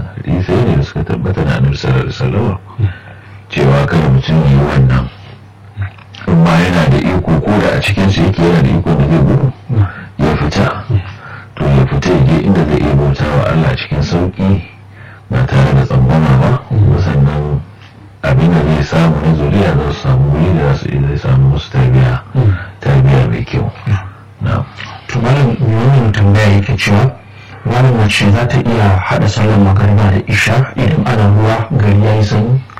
hadisai ne da suka tabbata na annabi sallallahu alaihi wasallam cewa kada mutum yi wannan amma yana da iko ko da a cikin su yake yana da iko da zai gudu ya fita to ya fita ya je inda zai iya bauta wa Allah cikin sauki ba tare da tsangwama ba sannan abin da zai samu na zuriya za su samu wuri da za su zai samu musu tarbiya tarbiya mai kyau na to malam wannan tambaya yake cewa malam mace za ta iya haɗa sallar magariba da isha idan ana ruwa gari ya yi sanyi